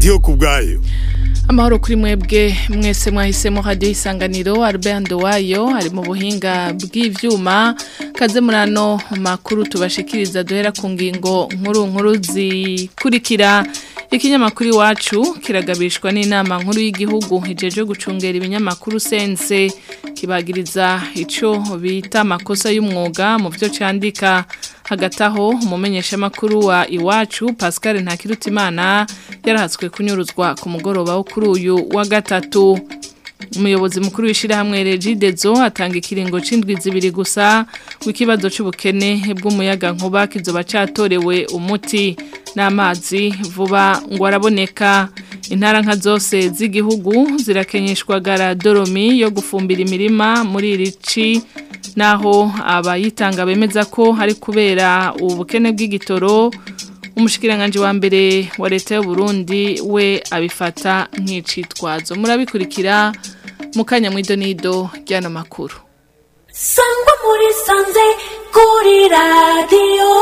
ndiyo ku bwayo amahoro kuri mwebwe mwese mwahisemo radiyo isanganiro Albert wayo ari mu buhinga bw'ivyuma kaze murano makuru tubashikiriza duhera ku ngingo nkuru nkuru zikurikira ikinyamakuru iwacu kiragabishwa n'inama nkuru y'igihugu ijeje gucungera ibinyamakuru sense kibagiriza ico bita amakosa y'umwuga mu byo candika hagati aho umumenyeshamakuru wa iwacu Pascal Ntakirutimana yarahatswe kunyuruzwa ku mugoroba wo kuri uyu wa gatatu umuyobozi mukuru w'ishyirahamwe regidezo atanga ikiringo c'indwi zibiri gusa w'ikibazo c'ubukene bw'umuyaga nkuba kizoba catorewe umuti n'amazi vuba ngo araboneka intara nka zose z'igihugu zirakenyeshwa garadoromi yo gufumbira imirima muri iri ci naho abayitanga bemeza ko hari kubera ubukene bw'igitoro umushikiranganje wa mbere wa leta y'u Burundi we abifata nk'icitwazo murabikurikira mu kanya mw'idonido ry'ano makuru sangwa muri sanze kuri radiyo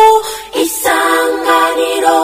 isanganiro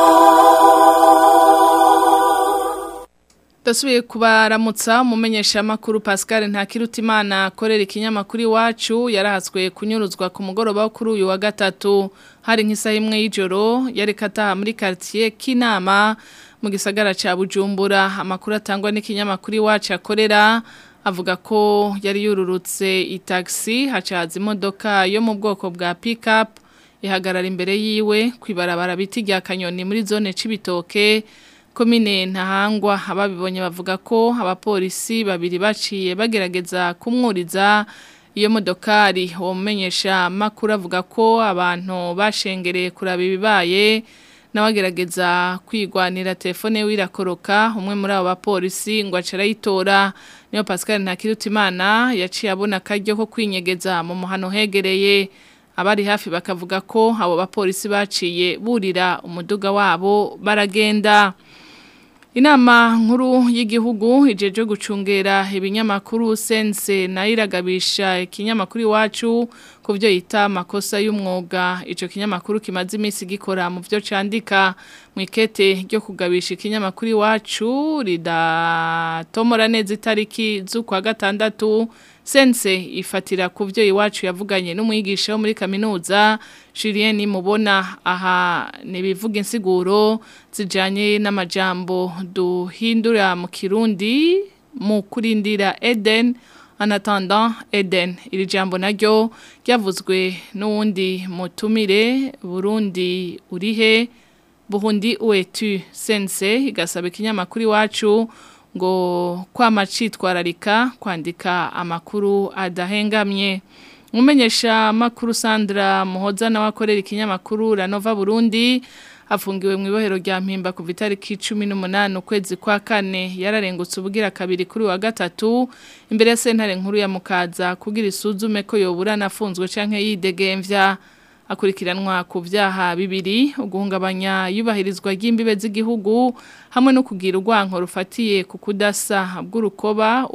Dasubiye kubaramutsa umumenyesha makuru Pascal Ntakirutimana akorera ikinyamakuru iwacu yarahatswe kunyuruzwa ku mugoroba wo kuri uyu wa gatatu hari nk'isaha imwe y'ijoro yari kataha muri quartier Kinama mu gisagara ca Bujumbura amakuru atangwa n'ikinyamakuru iwacu akorera avuga ko yari yururutse itaxi hacaza imodoka yo mu bwoko bwa pick-up ihagarara imbere yiwe kwibarabara biti rya kanyoni muri zone c'ibitoke komine ntahangwa ababibonye bavuga ko abapolisi babiri baciye bagerageza kumwuriza iyo modokari uwo mumenyesha makuru avuga ko abantu bashengereye kuraba ibibaye n'abagerageza kwigwanira telefone wirakoroka umwe muri abo bapolisi ngo acarayitora niyo Pascal Ntakirutimana yaciye abona akaryo ko kwinyegeza mu muhano hegereye abari hafi bakavuga ko abo bapolisi baciye burira umuduga wabo baragenda Inama nkuru y'igihugu ijeje gucungera ibinyamakuru sense na iragabisha ikinyamakuru iwacu ku byo yita amakosa y'umwuga ico kinyamakuru kimaze iminsi gikora mu byo candika mu ikete ryo kugabisha ikinyamakuru iwacu ridatomora neza itariki z'ukwa gatandatu sense ifatira ku byo iwacu yavuganye n'umwigisha wo muri kaminuza Julien mubona aha nibivuga insiguro zijanye n'amajambo duhindura mu kirundi mu kurindira Eden anatanda Eden iri jambo naryo ryavuzwe n'uwundi mutumire Burundi urihe Burundi uetu sense igasaba ikinyamakuru iwacu ngo kwama citwararika kwandika amakuru adahengamye umumenyesha makuru Sandra Muhoza nawe akorera ikinyamakuru Ranova Burundi afungiwe mu ibohero rya mpimba ku itariki 18 ukwezi kwa kane yararengutse ubugira kabiri kuri wa gatatu imbere ya sentare nkuru ya Mukaza kugira isuzume ko yoburana afunzwe canke yidegemvya akurikiranwa ku byaha bibiri uguhungabanya yubahirizwa ry'imbibe z'igihugu hamwe no kugira urwanko rufatiye ku kudasa bw'urukoba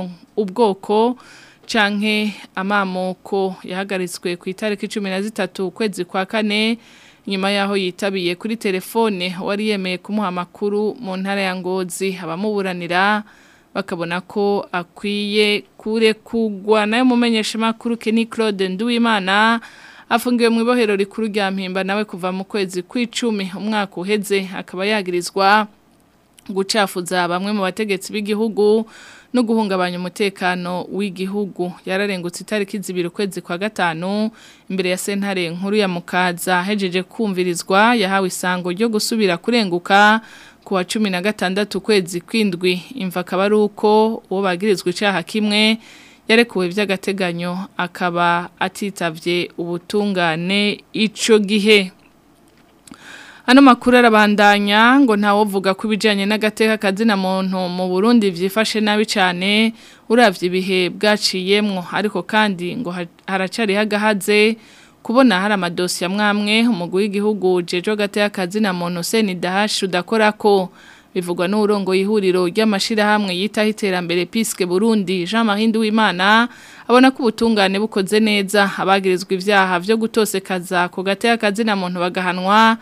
ubwoko canke amamoko yahagaritswe ku itariki 13 ukwezi kwa kane nyuma yaho yitabiye kuri telefone wari yemeye kumuha amakuru mu ntara ya Ngozi abamuburanira bakabona ko akwiye kure kugwa nayo mumenyesha makuru Kenny Claude Nduwimana afungiwe mu ibohero rikuru rya mpimba nawe kuva mu kwezi kw'icumi umwaka uheze akaba yagirizwa gucafuza bamwe mu bategetsi b'igihugu no guhungabanya umutekano w'igihugu yararengutse itariki zibiri ukwezi kwa gatanu imbere ya sentare nkuru ya mukaza hejeje kumvirizwa yahawe isango ryo gusubira kurenguka ku wa cumi na gatandatu ukwezi kw'indwi imva akaba ari uko uwo bagirizwa icyaha kimwe yarekuwe by'agateganyo akaba atitavye ubutungane ico gihe Ano makuru arabandanya ngo ntawovuga ku bijanye n'agateka kazina muntu mu Burundi vyifashe nabi cyane uravye ibihe bwaciyemwo ariko kandi ngo haracari hagahaze kubona hari amadosi amwamwe umugwi w'igihugu jejo gateka kazina muntu Seni Dahash udakorako bivugwa n'urongo ihuriro ry'amashirahamwe yitaho iterambere Piske Burundi Jean Marie Nduwimana abona ko ubutungane bukoze neza abagirizwa ivyaha vyo gutosekaza ku gateka kazina muntu bagahanwa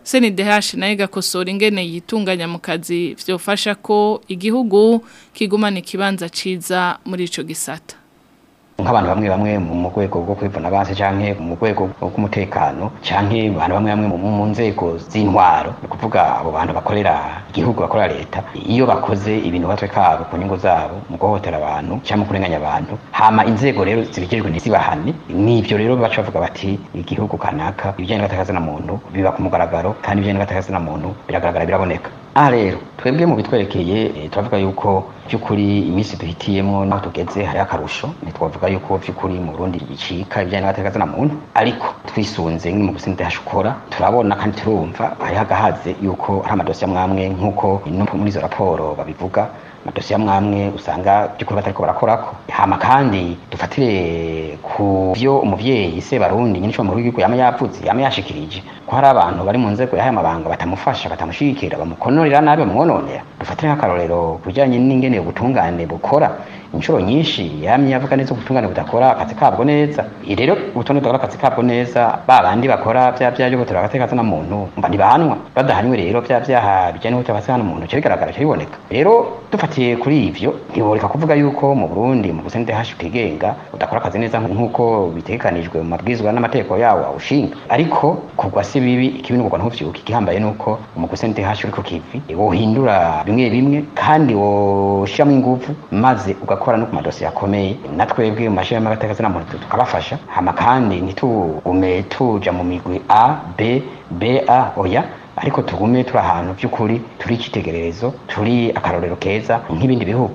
CNDH nayo igakosora ingene yitunganya mu kazi vyofasha ko igihugu kigumana ikibanza ciza muri ico gisata nk'abantu bamwe bamwe mu rwego rwo kwivuna abansi canke mu rwego rw'umutekano canke abantu bamwe bamwe mu nzego z'intwaro ni ukuvuga abo bantu bakorera igihugu bakorera leta iyo bakoze ibintu batwe kabo ku nyungu zabo mu guhohotera abantu canke mu kurenganya abantu hama inzego rero zibijejwe ntizibahane n'ivyo rero baca bavuga bati igihugu kanaka ibijanye n'agatakaza muntu biba ku mugaragaro kandi ibijanye n'agatakaza muntu biragaragara biraboneka aha rero twebwe mu bitwerekeye turavuga yuko by'ukuri iminsi duhitiyemo naho tugeze hari akarusho ntitwavuga yuko by'ukuri mu Burundi bicika ibijyanye n'agateka na muntu ariko twisunze nk'mu gusinde hashukora turabona kandi turumva hari hagahaze yuko hari amadosiye amwamwe nk'uko no muri izo raporo babivuga amadosiye amwamwe usanga by'ukuri batariko barakorako hama kandi dufatire ku byo umuvyeyi se barundi nyine cyo mu rugo yama yavuze yama yashikirije ko hari abantu bari mu nzego yahaye amabanga batamufasha batamushigikira bamukonorera nabi bamwononera dufatire nk'akarorero kujyanye n'ingene ubutungane bukora inshuro nyinshi yamye yavuga neza ubutungane budakora akazi kabwo neza rero ubutungane budakora akazi kabwo neza ba bandi bakora bya bya byo gutera agateka na muntu mba ntibahanwa badahanywe rero bya byaha bijyanye no gutera agateka na muntu cyo bigaragara cyo biboneka rero dufatiye kuri ivyo ntiboreka kuvuga yuko mu Burundi mu gusende hashi utigenga udakora akazi neza nk'uko bitegekanijwe mu mabwizwa n'amategeko yawo awushinga ariko kugwa si bibi ikibi n'ugwa ntuvyuka igihambaye nuko mu gusende hashi uriko kivi wohindura bimwe bimwe kandi woshiramo ingufu maze ugakora no ku madosiye akomeye natwebwe mu mashini y'amagateka na muntu tukabafasha hama kandi ntitugume tuja mu migwi A B B A oya ariko tugume turi ahantu by'ukuri turi icyitegererezo turi akarorero keza nk'ibindi bihugu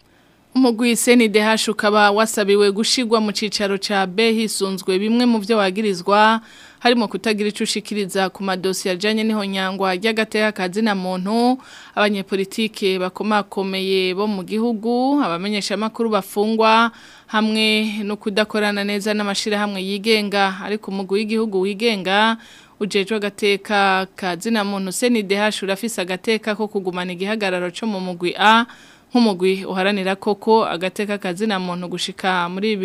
umugwi CNDH ukaba wasabiwe gushigwa mu cicaro ca B hisunzwe bimwe mu byo wagirizwa harimo kutagira ico ushikiriza ku madosiye ajanye n'ihonyangwa ry'agateka kazi na muntu abanyepolitike bakomakomeye bo mu gihugu abamenyesha makuru bafungwa hamwe no kudakorana neza n'amashira hamwe yigenga ariko umugwi w'igihugu wigenga ujejwe agateka kazi na muntu CNDH urafise agateka ko kugumana igihagararo cyo mu mugwi A nk'umugwi uharanira koko agateka kazi na muntu gushika muri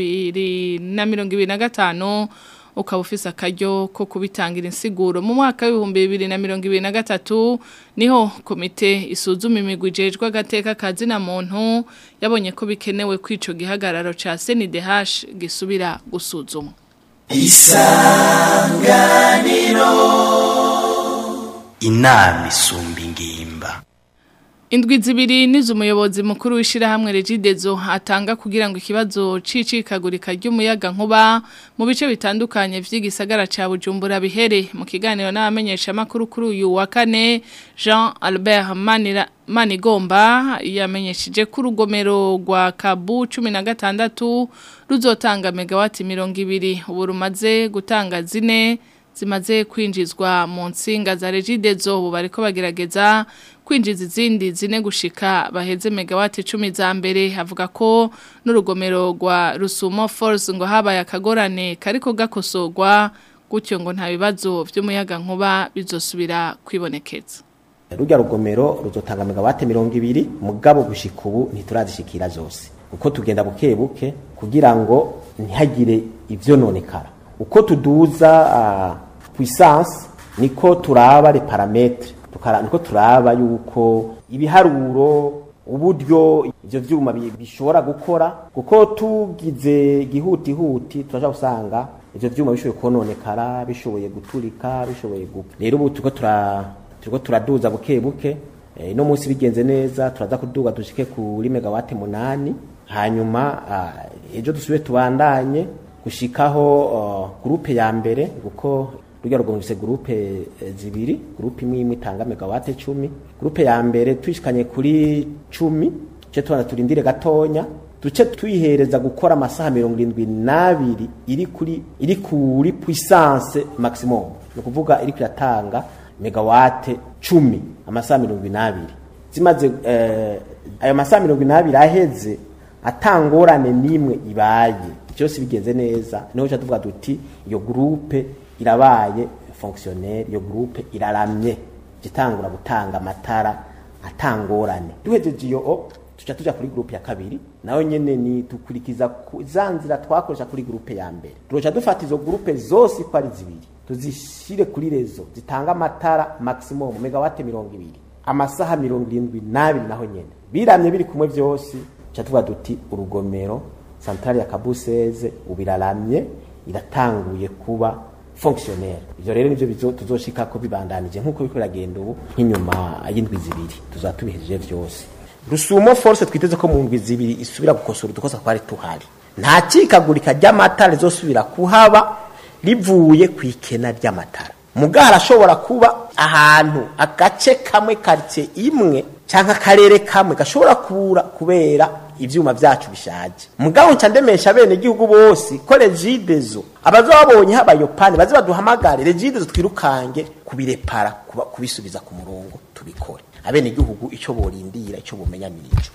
2025 ukaba ufise akaryo ko kubitangira insiguro mu mwaka w'ibihumbi bibiri na mirongo ibiri na gatatu niho komite isuzuma imigwi ijejwe agateka kazi na muntu yabonye ko bikenewe ko ico gihagararo ca CNDH gisubira gusuzumwa isanganiro inama isumba ingimba Indwi zibiri nizo umuyobozi mukuru w'ishirahamwe Regidezo atanga kugira ngo ikibazo cicikagurika ry'umuyaga nkuba mu bice bitandukanye vy'igisagara ca Bujumbura bihere mu kiganiro n'abamenyesha makuru kuri uyu wa kane Jean Albert Manira Manigomba yamenyesheje ko urugomero rwa Kabu 16 ruzotanga megawati 200 ubu rumaze gutanga zine zimaze kwinjizwa mu nsinga za Regidezo ubu bariko bagerageza kwinjiza izindi zine gushika baheze megawati 10 za mbere avuga ko n'urugomero rwa Rusumo Force ngo habaye akagorane kariko gakosorwa gutyo ngo nta bibazo by'umuyaga nkuba bizosubira kwibonekeza rujya rugomero ruzotanga megawati mirongo ibiri mugabo gushika ubu ntiturazishikira zose uko tugenda buke buke kugira ngo ntihagire ivyo nonekara uko tuduza uh, puissance niko turaba les parametres niko turaba yuko ibiharuro uburyo ivyo vyuma bishobora gukora kuko tugize gihutihuti turaja gusanga ivyo vyuma bishoboye kononekara bishoboye guturika bishoboye gupfa rero ubu turiko tura turiko turaduza buke buke e, no munsi bigenze neza turaza kuduga dushike kuri megawati munani hanyuma uh, ejo dusubire tubandanye gushikaho uh, groupe ya mbere kuko rujya rugomvise groupe e, zibiri groupe imwe imwe itanga megawate 10 groupe ya mbere twishikanye kuri 10 ce twana turindire gatonya duce tuyihereza gukora amasaha 72 iri kuri iri kuri puissance maximum no kuvuga iri kuyatanga megawate 10 amasaha 72 zimaze eh, ayo masaha 72 aheze atangorane nimwe ibaye byose bigenze neza niho cyo tuvuga duti iyo groupe irabaye fonctionnaire iyo groupe iraramye gitangura gutanga amatara atangorane duhejeje iyo tuca tuja kuri groupe ya kabiri nayo nyene ni dukurikiza zanzira twakoresha kuri groupe ya mbere turoca dufata izo groupe zose ko ari zibiri tuzishire kuri rezo zitanga amatara maximum megawate mirongo ibiri amasaha mirongo irindwi n'abiri naho nyene biramye biri kumwe vyose ca tuvuga duti urugomero santrale ya kabuseze ubiraramye iratanguye kuba fonctionnaire ivyo rero nivyo bizo- tuzoshikako bibandanije nk'uko biriko biragenda ubu nk'inyuma y'indwi zibiri tuzaba tubihejeje vyose rusumo force twiteze ko mu ndwi zibiri isubira gukosora udukosa twari tuhari nta cikagurika ry'amatara rizosubira kuhaba rivuye ku ikena ry'amatara muga harashobora kuba ahantu agace kamwe karitsiye imwe cyangwa akarere kamwe gashobora kubura kubera ivyuma vyacu bishaje mugabo nca ndemesha bene igihugu bose ko regidezo abazoba babonye habayo pane baze baduhamagare regidezo twirukange kubirepara kuba- kubisubiza ku murongo tubikore abene igihugu ico borindira ico bomenya nico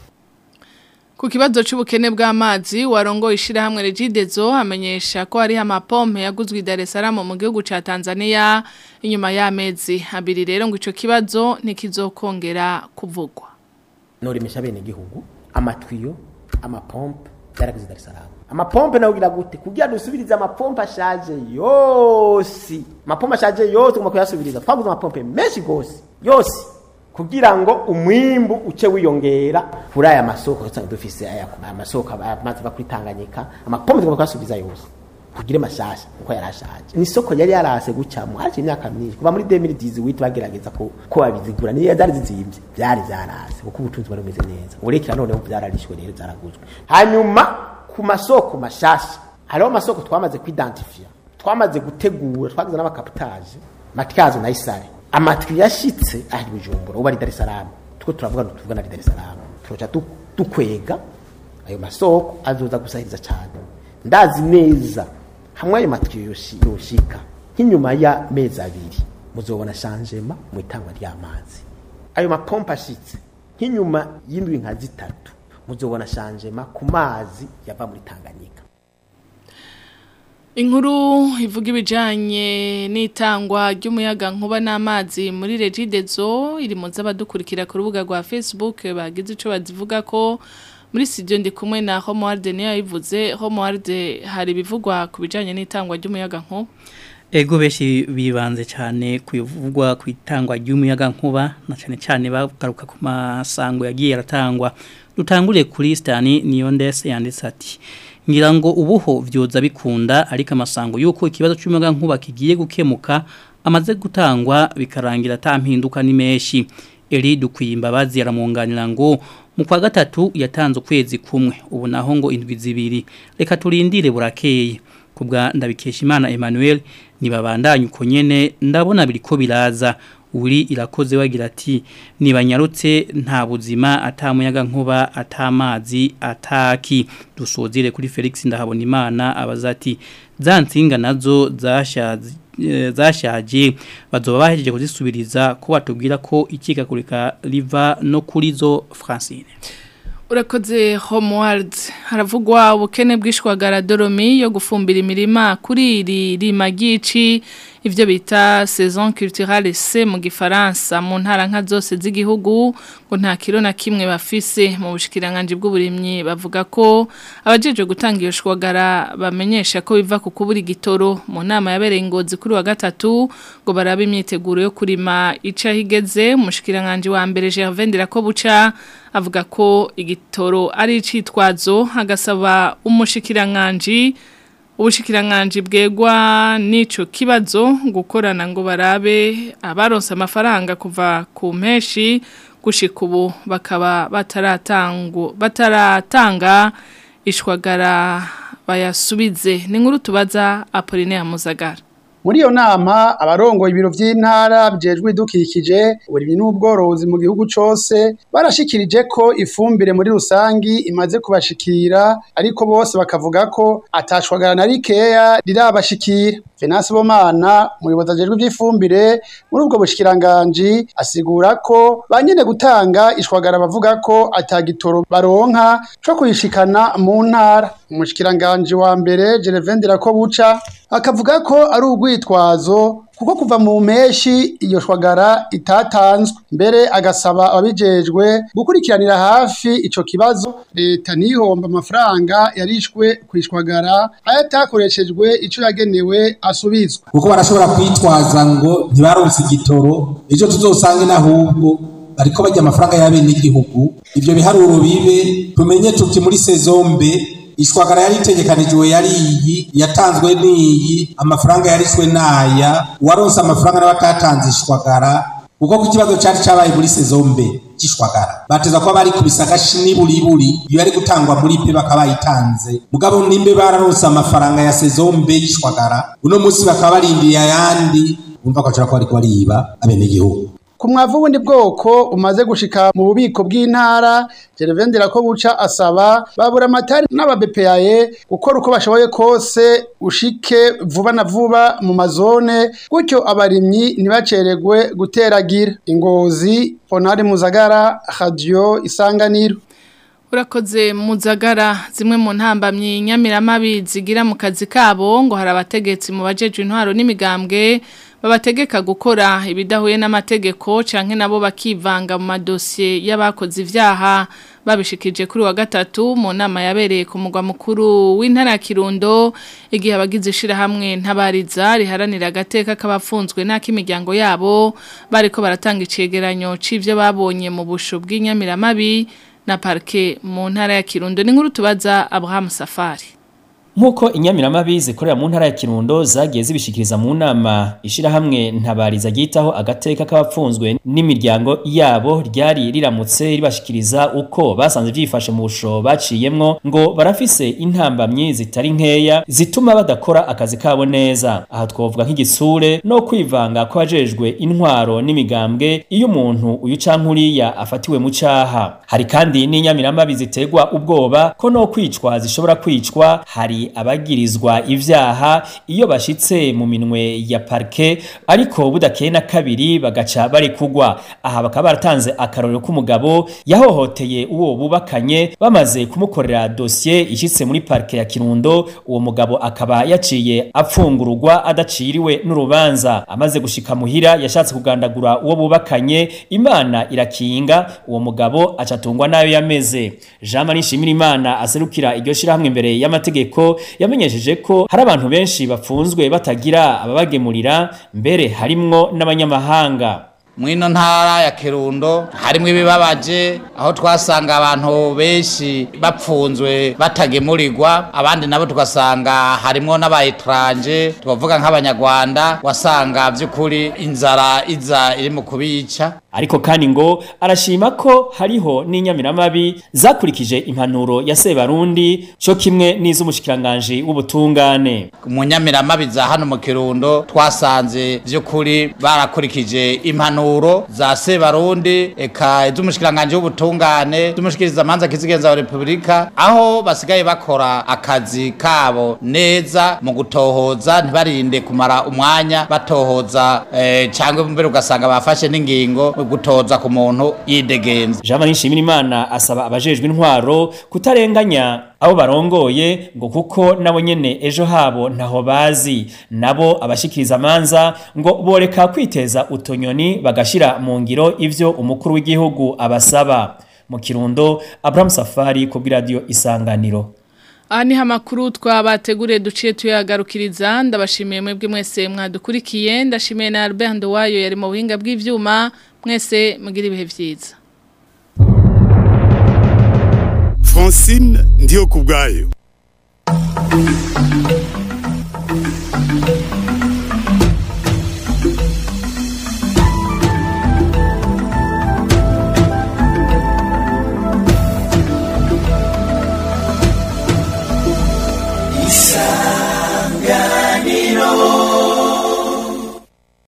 Ku kibazo c'ubukene bw'amazi warongo ishirahamwe Regidezo amenyesha ko hari amapompe yaguzwe i Dar es Salaam mu gihugu ca Tanzania inyuma y'amezi abiri rero ngo ico kibazo ntikizokongera kuvugwa. norimesha bene igihugu amatwiyo amapompe byaragize Dar es Salaam amapompe nawe ugira gute kugira dusubirize amapompe ashaje yose amapompe ashaje yose tugomba kuyasubiriza twaguze amapompe menshi gose yose kugira ngo umwimbu uce wiyongera kuri aya masoko usanga dufise aya aya masoko amazi ava kuri Tanganyika amapompe tugomba kuyasubiza yose kugire mashasha uko yarashaje ni isoko yari yarase gucamo haje imyaka myinshi kuva muri 2018 bagerageza ko ko babizigura ni zari zizimvye byari byarase kuko ubutunzi bari bumeze neza urekera none byararishwe rero zaraguzwe hanyuma ku masoko mashasha hariho amasoko twamaze kwidentifia twamaze gutegura twagize n'abakapitaje matyazo na isare amatwi yashitse ari bujumbura ubu ari Dar es Salaam tuko turavuga ngo tuvugana ari Dar es Salaam turoca du- dukwega ayo masoko azoza gusahiriza cyane ndazi neza hamwe ayo matwi yoshi- yoshika nk'inyuma ya mezi abiri muzobona shanjema mu itangwa ry'amazi ayo mapompa ashitse nk'inyuma y'indwi nka zitatu muzobona shanjema ku mazi yava muri Tanganyika Inkuru ivuga ibijanye n'itangwa ry'umuyaga nkuba n'amazi muri Regidezo iri mu z'abadukurikira ku rubuga rwa Facebook bagize ico bazivuga ko muri studio ndi kumwe na Homeworld niyo yabivuze Homeworld hari bivugwa ku bijanye n'itangwa ry'umuyaga nkuba Ego beshi bibanze cyane kuyuvugwa ku itangwa ry'umuyaga nkuba na cyane cyane bagaruka ku masango yagiye aratangwa dutangure kuri Stani niyo ndese yanditse ati ngira ngo ubuho vyoza bikunda ariko amasango yuko ikibazo cy'umuyaga nkuba kigiye gukemuka amaze gutangwa bikarangira atampinduka ni menshi Eri dukwiye imbabazi aramunganira ngo mu kwa gatatu yatanze ukwezi kumwe ubu naho ngo indwi zibiri reka turindire burakeye kubwa ndabikesha imana Emmanuel nibabandanye uko nyene ndabona biriko biraza uri irakoze wagira ati nibanyarutse nta buzima atamuyaga nkuba atamazi ataki dusozire kuri Felix ndahabona imana abaza ati za nsinga nazo zashaje eh, zashaje bazoba bahejeje kuzisubiriza ko batubwira ko ikikakurika riva no kuri zo Francine Urakoze Homeworld haravugwa ubukene bwishwagara doromi yo gufumbira imirima kuri iri rimagici ivyo bita saison culturelle C mu gifaransa mu ntara nka zose z'igihugu ngo nta kiro na kimwe bafise mu bushikiranganje bw'uburimyi bavuga ko abajeje gutanga iyo shwagara bamenyesha ko biva ku kubura igitoro mu nama yabereye ingozi kuri wa gatatu ngo barabe imyiteguro yo kurima ica higeze umushikiranganje wa mbere Gervais Ndirakobuca avuga ko igitoro ari icitwazo agasaba umushikiranganje ubushikiranganje bwegwa n'ico kibazo gukorana ngo barabe abaronse amafaranga kuva ku mpeshi gushika ubu bakaba bataratangu bataratanga ishwagara bayasubize ni nkuru tubaza Apollinaire Muzagara muri iyo nama abarongoye ibiro vy'intara bijejwe idukikije uburimyi n'ubworozi mu gihugu cose barashikirije ko ifumbire muri rusangi imaze kubashikira ariko bose bakavuga ko atashwagara na rikeya rirabashikira Venance Bomana umuyobozi ajejwe ivy'ifumbire muri ubwo bushikiranganji asigura ko banyene gutanga ishwagara bavuga ko atagitoro baronka co kuyishikana mu ntara umushikiranganji wa mbere Gervais Ndirakobuca akavuga ko ari urwitwazo kuko kuva mu mpeshi iyo shwagara itatanzwe mbere agasaba ababijejwe gukurikiranira hafi ico kibazo leta ntihomba amafaranga yarishwe kwishwagara ayo atakoreshejwe ico yagenewe asubizwa kuko barashobora kwitwaza ngo ntibaronse igitoro ejo tuzosange n'ahubwo bariko barya amafaranga y'abenegihugu ivyo biharuro bibe tumenye tuti muri sezombe ishwagara yari itegekanijwe yari iyi yatanzwe n'iyi amafaranga yarishwe n'aya uwaronse amafaranga nawe atatanze ishwagara kuko ku kibazo cari cabaye muri sezombe c'ishwagara bateza kuba bari kubisa agashi n'iburiburi iyo yari gutangwa muri pe bakaba bayitanze mugabo nimbe bararonse amafaranga ya sezombe y'ishwagara uno munsi bakaba barindiriye ayandi bumva ko bashobora kuba bariko bariba abenegihugu ku mwavu wundi bwoko umaze gushika mu bubiko bw'intara Gervendera ko buca asaba babura amatari n'ababepeyaye gukora uko bashoboye kose ushike vuba na vuba mu mazone gutyo abarimyi ntibaceregwe guteragira ingozi Ponari Muzagara Radio Isanganiro Urakoze muzagara zimwe mu ntambamyi nyamiramabi zigira mu kazi kabo ngo hari abategetsi mu bajeje intwaro n'imigambwe babategeka gukora ibidahuye n'amategeko canke nabo bakivanga mu madosiye y'abakoze ivyaha babishikije kuri wa gatatu mu nama yabereye ku mugwa mukuru w'intara ya Kirundo igihe abagize ishirahamwe ntabariza riharanira agateka k'abafunzwe n'ak'imiryango yabo bariko baratanga icegeranyo c'ivyo babonye mu busho bw'inyamiramabi na parke mu ntara ya Kirundo ni nkuru tubaza Abraham Safari Nkuko inyamiramabi zikorera mu ntara ya Kirundo zagiye zibishikiriza mu nama ishirahamwe ntabariza gitaho agateka k'abapfunzwe n'imiryango yabo ryari riramutse ribashikiriza uko basanze vyifashe mu busho baciyemwo ngo barafise intambamyi zitari nkeya zituma badakora akazi kabo neza aha twovuga nk'igisure no kwivanga kwajejwe intwaro n'imigambwe iyo umuntu uyu canke uriya afatiwe mu caha hari kandi n'inyamiramabi ziterwa ubwoba ko no kwicwa zishobora kwicwa hari abagirizwa ivyaha iyo bashitse mu minwe ya parke ariko budakeye na kabiri bagaca bari kugwa aha bakaba baratanze akarorero k'umugabo yahohoteye uwo bubakanye bamaze kumukorera dosiye ishitse muri parke ya Kirundo uwo mugabo akaba yaciye apfungurwa adaciriwe n'urubanza amaze gushika muhira yashatse kugandagura uwo bubakanye imana irakinga uwo mugabo acatungwa nayo yameze Jean Marie Shimirimana aserukira iryo shirahamwe imbere y'amategeko yamenyesheje ko hari abantu benshi bafunzwe batagira ababagemurira mbere harimwo n'abanyamahanga mwino ntara ya Kirundo harimwo ibibabaje aho twasanga abantu benshi bapfunzwe batagemurirwa abandi nabo tugasanga harimwo n'abayetranje tubavuga nk'abanyarwanda wasanga by'ukuri inzara iza iri mu kubica ariko kandi ngo arashima ko hariho n'inyamiramabi zakurikije impanuro ya Sebarundi cyo kimwe n'iz'umushikiranganje w'ubutungane mu nyamiramabi za hano mu Kirundo twasanze by'ukuri barakurikije impanuro za Sebarundi eka iz'umushikiranganje w'ubutungane z'umushikiriza manza kizigenza wa Republika aho basigaye bakora akazi kabo neza mu gutohoza ntibarinde kumara umwanya batohoza eh, cyangwa mbere ugasanga bafashe n'ingingo gutoza ku muntu yidegenza Jean Marie Nshimirimana asaba abajejwe intwaro kutarenganya abo barongoye ngo kuko nabo nyene ejo habo ntaho bazi nabo abashikiriza amanza ngo boreka kwiteza utonyoni bagashira mu ngiro ivyo umukuru w'igihugu abasaba mu kirundo Abraham Safari ku radio isanganiro Aha ni amakuru twabateguriye duciye tuyagarukiriza ndabashimiye mwebwe mwese mwadukurikiye ndashimiye na Albert Ndowayo yari mu buhinga bw'ivyuma mwese mugira ibihe vyiza Francine ndiyo kubgayo